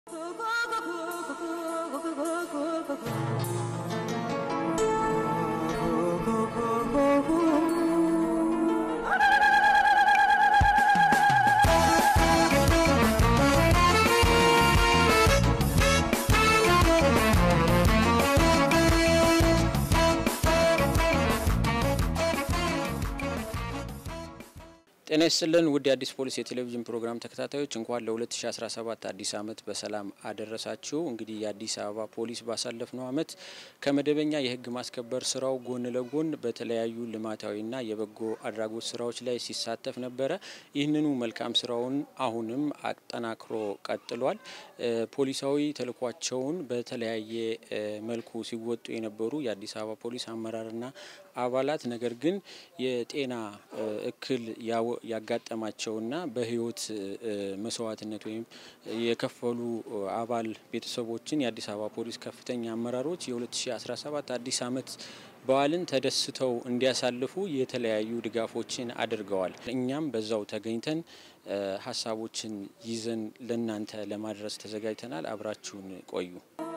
ጤና ይስጥልን ውድ የአዲስ ፖሊስ የቴሌቪዥን ፕሮግራም ተከታታዮች እንኳን ለ2017 አዲስ ዓመት በሰላም አደረሳችሁ። እንግዲህ የአዲስ አበባ ፖሊስ ባሳለፍነው ዓመት ከመደበኛ የሕግ ማስከበር ስራው ጎን ለጎን በተለያዩ ልማታዊና የበጎ አድራጎት ስራዎች ላይ ሲሳተፍ ነበረ። ይህንኑ መልካም ስራውን አሁንም አጠናክሮ ቀጥሏል። ፖሊሳዊ ተልኳቸውን በተለያየ መልኩ ሲወጡ የነበሩ የአዲስ አበባ ፖሊስ አመራርና አባላት ነገር ግን የጤና እክል ያጋጠማቸውና በህይወት መስዋዕትነት ወይም የከፈሉ አባል ቤተሰቦችን የአዲስ አበባ ፖሊስ ከፍተኛ አመራሮች የ2017 አዲስ ዓመት በዓልን ተደስተው እንዲያሳልፉ የተለያዩ ድጋፎችን አድርገዋል። እኛም በዛው ተገኝተን ሀሳቦችን ይዘን ለእናንተ ለማድረስ ተዘጋጅተናል። አብራችሁን ቆዩ።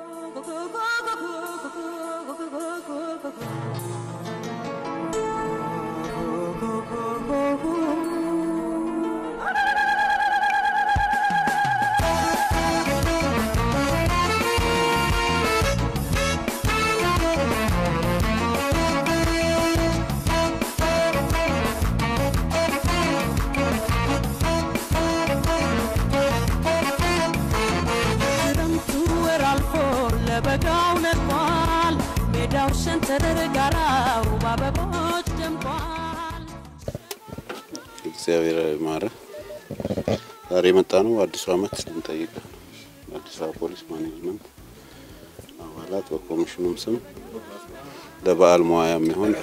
በጋው ነጥቋል፣ ሜዳው ሸንተረር ጋራው በአበቦች ደምቋል። እግዚአብሔር ማረ ዛሬ የመጣ ነው አዲሱ ዓመት ልንጠይቅ ነው። አዲስ አበባ ፖሊስ ማኔጅመንት አባላት በኮሚሽኑም ስም ለበዓል መዋያ የሚሆን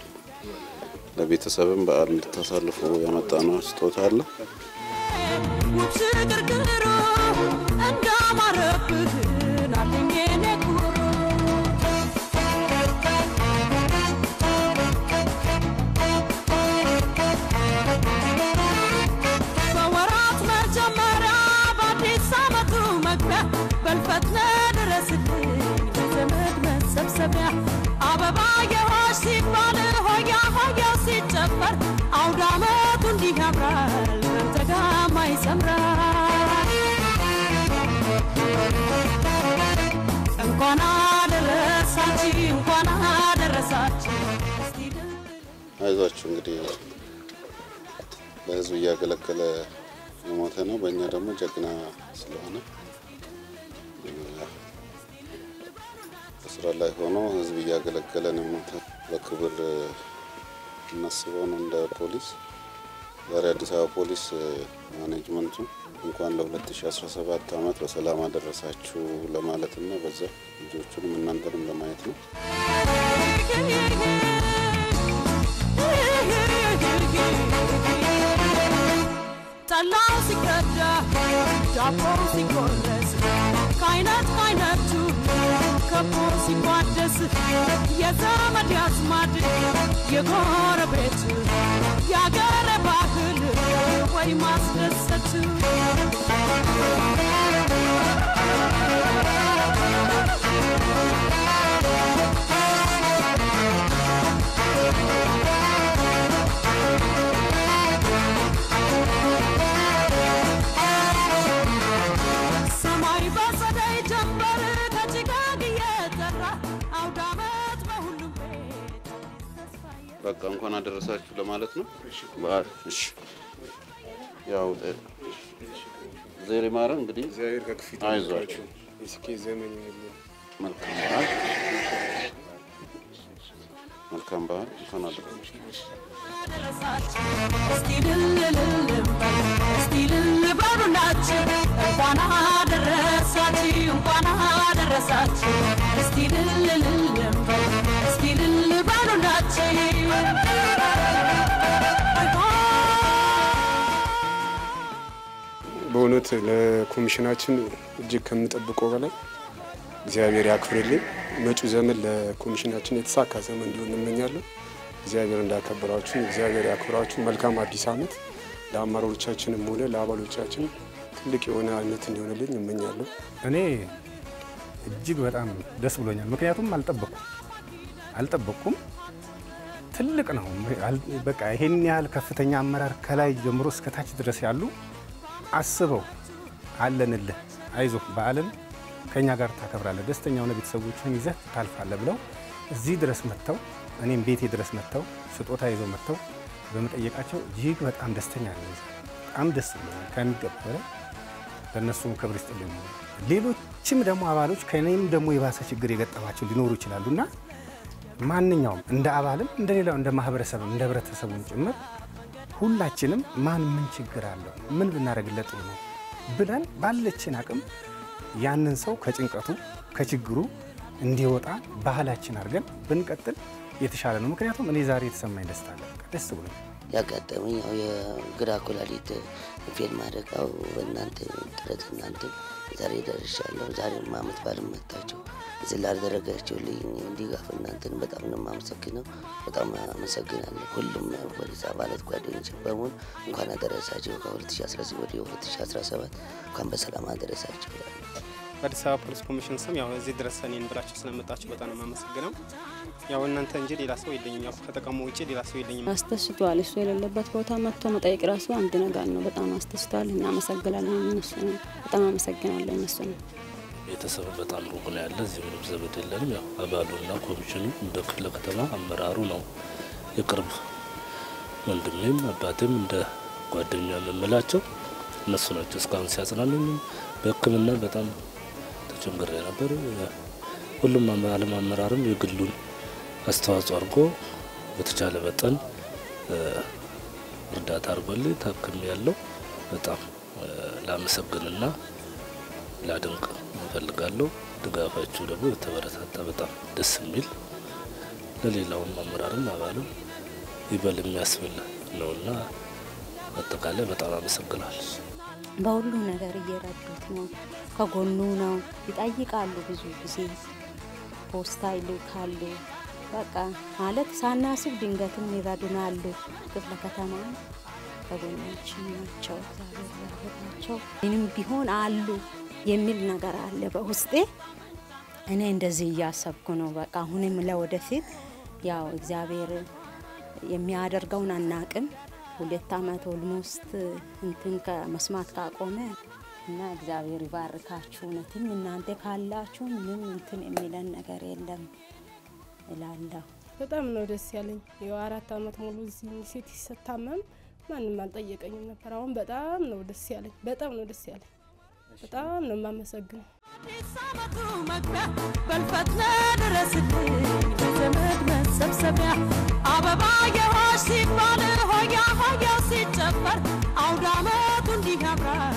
ለቤተሰብም በዓል እንድታሳልፉ ያመጣ ነው ስጦታ አለ። ውብ ሽግርግሩ እንዳማረብህ ናለኝ የኔ ኩሩ በወራት መጀመሪያ በአዲስ ዓመቱ መግቢያ በልፈትነ ድረስልኝ በዘመድ መሰብሰቢያ አበባ የሆሽ ሲባል ሆያ ሆያ ሲጨፈር አውደ ዓመቱ እንዲህ ያምራል በአንተ ጋማ ይሰምራል እንኳን አደረሳችሁ እንኳን አደረሳችሁ እስቲ ድል አይዟችሁ እንግዲህ ለህዝብ እያገለገለ የሞተ ነው። በእኛ ደግሞ ጀግና ስለሆነ በስራ ላይ ሆኖ ህዝብ እያገለገለ ነው የሞተ። በክብር እናስበው ነው እንደ ፖሊስ። ዛሬ አዲስ አበባ ፖሊስ ማኔጅመንቱ እንኳን ለ2017 ዓመት በሰላም አደረሳችሁ ለማለትና በዛ ልጆቹንም እናንተንም ለማየት ነው። ጠላው ሲቀዳ ዳቦው ሲቆረስ ከአይነት ከአይነቱ ከቦ ሲቋደስ የዘመድ ያዝማድ የጎረቤት የአገር ባህል ወይ ማስደሰት ሰማይ በጸደይ ጀንበር ከጭጋግ እየጠራ አውደ ዓመት በሁሉም ቤት ተስፋ በቃ እንኳን አደረሳችሁ ለማለት ነው። በዓል እሺ፣ ያው ዜሬ ማረ እንግዲህ እግዚአብሔር ከክፊት አይዟችሁ። የስኬት ዘመን ይሁንልን። መልካም በዓል መልካም በዓል እንኳን አደረሳችሁ። ደረሳችሁ እስቲ ልልልልም እስቲ ልል በሉላችሁ እንኳን አደረሳችሁ እንኳን አደረሳችሁ እስቲ ልልልልም እስቲ ልል በሉላችሁ በእውነት ለኮሚሽናችን እጅግ ከምጠብቀው በላይ እግዚአብሔር ያክብርልኝ። መጪው ዘመን ለኮሚሽናችን የተሳካ ዘመን እንዲሆን እንመኛለሁ። እግዚአብሔር እንዳከበራችሁ እግዚአብሔር ያክብራችሁ። መልካም አዲስ ዓመት ለአመራሮቻችንም ሆነ ለአባሎቻችን ትልቅ የሆነ ዓመት እንዲሆንልኝ እመኛለሁ። እኔ እጅግ በጣም ደስ ብሎኛል። ምክንያቱም አልጠበቅኩም አልጠበቅኩም ትልቅ ነው። አል- በቃ ይሄን ያህል ከፍተኛ አመራር ከላይ ጀምሮ እስከ ታች ድረስ ያሉ አስበው አለንልህ፣ አይዞህ፣ በዓልን ከኛ ጋር ታከብራለህ፣ ደስተኛ ሆነ ቤተሰቦችን ይዘህ ታልፋለህ ብለው እዚህ ድረስ መጥተው እኔም ቤቴ ድረስ መጥተው ስጦታ ይዘው መጥተው በመጠየቃቸው እጅግ በጣም ደስተኛ ነኝ። በጣም ደስ ብሎኛል ከሚገባ በላይ ለእነሱም ክብር ይስጥልኝ። ሌሎችም ደግሞ አባሎች ከእኔም ደግሞ የባሰ ችግር የገጠማቸው ሊኖሩ ይችላሉ እና ማንኛውም እንደ አባልም እንደ ሌላው እንደ ማህበረሰብም እንደ ህብረተሰቡም ጭምር ሁላችንም ማን ምን ችግር አለው ምን ብናደርግለት ጥሩ ነው ብለን ባለችን አቅም ያንን ሰው ከጭንቀቱ ከችግሩ እንዲወጣ ባህላችን አድርገን ብንቀጥል የተሻለ ነው። ምክንያቱም እኔ ዛሬ የተሰማኝ ደስታ አለ። በቃ ደስ ብሎ ያጋጠመኝ ያው የግራ ኩላሊት ፌል ማድረጋው በእናንተ ጥረት እናንተ ዛሬ ደርሻለሁ። ዛሬም አመት ባልም መታቸው እዚህ ላደረጋችሁልኝ ድጋፍ እናንተን በጣም ነው የማመሰግነው። በጣም አመሰግናለሁ። ሁሉም ፖሊስ አባላት ጓደኞች በሙሉ እንኳን አደረሳቸው። ከ2016 ወደ 2017 እንኳን በሰላም አደረሳቸው። በአዲስ አበባ ፖሊስ ኮሚሽን ስም ያው እዚህ ድረስ እኔን ብላችሁ ስለመጣችሁ በጣም ነው የማመሰግነው። ያው እናንተ እንጂ ሌላ ሰው የለኝም። ያው ከተቀሙ ውጭ ሌላ ሰው የለኝም። አስደስቷል። እሱ የሌለበት ቦታ መጥቶ መጠየቅ ራሱ አንድ ነገር ነው። በጣም አስደስቷል። እናመሰግናለን። እነሱ ነው በጣም አመሰግናለሁ። እነሱ ነው ቤተሰብ በጣም ሩቅ ነው ያለ። እዚህ ምንም ዘመድ የለንም። ያው አባሉና ኮሚሽኑ እንደ ክፍለ ከተማ አመራሩ ነው የቅርብ ወንድሜም አባቴም እንደ ጓደኛ የምምላቸው እነሱ ናቸው። እስካሁን ሲያጽናኑኝ በሕክምና በጣም ተቸግሬ ነበር። ሁሉም ዓለም አመራርም የግሉን አስተዋጽኦ አድርጎ በተቻለ መጠን እርዳታ አድርጎልኝ ታክም ያለው በጣም ላመሰግንና ላድንቅ እፈልጋለሁ። ድጋፋችሁ ደግሞ የተበረታታ በጣም ደስ የሚል ለሌላውም አመራርም አባልም ይበል የሚያስብል ነውና አጠቃላይ በጣም አመሰግናለሁ። በሁሉ ነገር እየረዱት ነው፣ ከጎኑ ነው። ይጠይቃሉ፣ ብዙ ጊዜ ፖስታ ይልካሉ። በቃ ማለት ሳናስብ ድንገትም ይረዱናሉ። ክፍለ ከተማ ከጎናችን ናቸው። እግዚአብሔር ያርዳቸው። ምንም ቢሆን አሉ የሚል ነገር አለ በውስጤ። እኔ እንደዚህ እያሰብኩ ነው። በቃ አሁንም ለወደፊት ያው እግዚአብሔር የሚያደርገውን አናቅም። ሁለት አመት ኦልሞስት እንትን ከመስማት ካቆመ እና እግዚአብሔር ይባርካችሁ። እውነትም እናንተ ካላችሁ ምንም እንትን የሚለን ነገር የለም እላለሁ። በጣም ነው ደስ ያለኝ። ያው አራት አመት ሙሉ እዚህ ሴት ስታመም ማንም አልጠየቀኝም ነበር። አሁን በጣም ነው ደስ ያለኝ። በጣም ነው ደስ ያለኝ። በጣም ነው የማመሰግነው። አዲስ አመቱ መግቢያ በልፈትነ ድረስልኝ ለዘመድ መሰብሰቢያ አበባ የሆሽ ሲባል ሆያ ሆያው ሲጨፈር አውደ አመቱ እንዲህ ያምራል